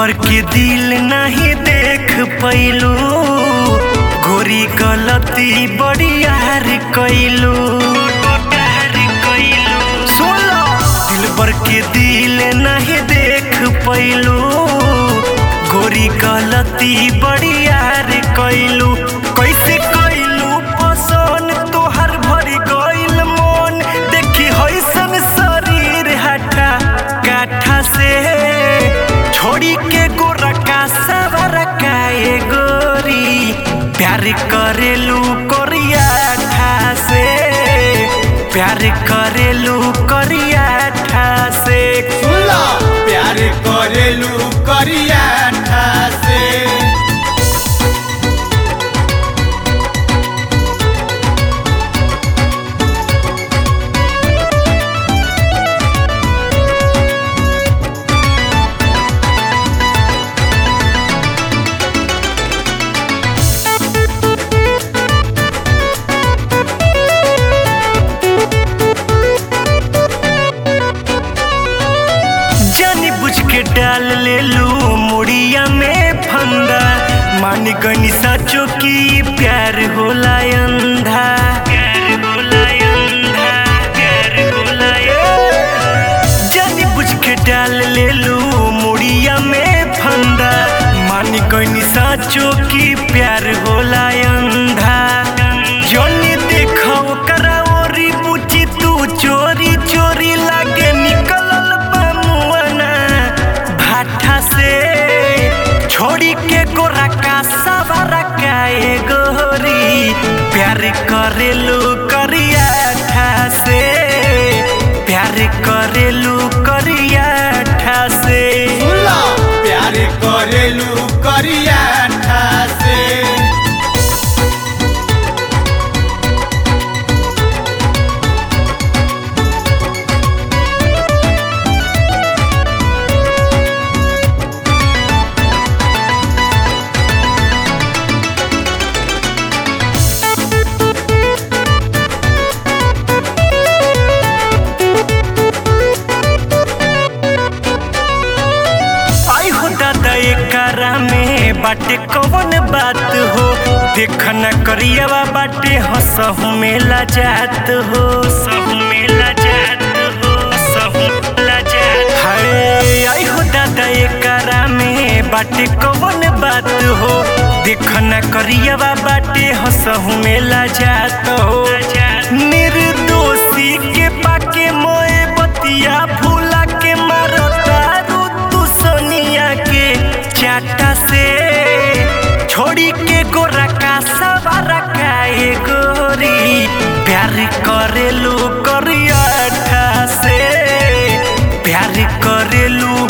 पर के दिल नहीं देख पैलू गोरी गलती बड़ी यार कैलू सुनो दिल पर के दिल नहीं देख पैलू गोरी गलती बड़ी यार कैलू कैसे कैलू पसंद तोहर भरी गइल मन देखी हैसन शरीर हटा काठा से छोड़ी के गोरा का सवर काए गोरी प्यार करेलू कोरिया ठा से प्यार करेलू कोरिया ठा से सुला प्यार करेलू करिया ठासे जानी बुझ के डाल ले लू मुड़िया में फंदा मान गनी साचो की प्यार होला अंधा प्यार होला अंधा प्यार होला जानी बुझ के डाल ले लू मुड़िया में फंदा मान गनी साचो की प्यार होला अंधा जोनी देखो करा ओरी बुची तू चोरी चोरी लागे निकलल बमुआना भाठा से छोड़ी के गोरा का सवारा काए गोरी प्यार करेलू करिया ठा से प्यार करेलू करिया ठा से सुला प्यार करेलू करिया ठासे आई हो दादा एकरा में बाटे कवन बात हो देख न करियवा बाटे हंसहु मेला जात हो सहु मेला जात हो सहु मेला जात हाय आई हो दादा एकरा में बाटे कवन बात हो देख न करियवा बाटे हंसहु मेला जात हो निर्दोषी के पाके मोए बतिया फूला के मारता तू सोनिया के चाटा से छोड़ी के गोरा का सवारा काए गोरी प्यार करेलू करिया ठा से प्यार करेलू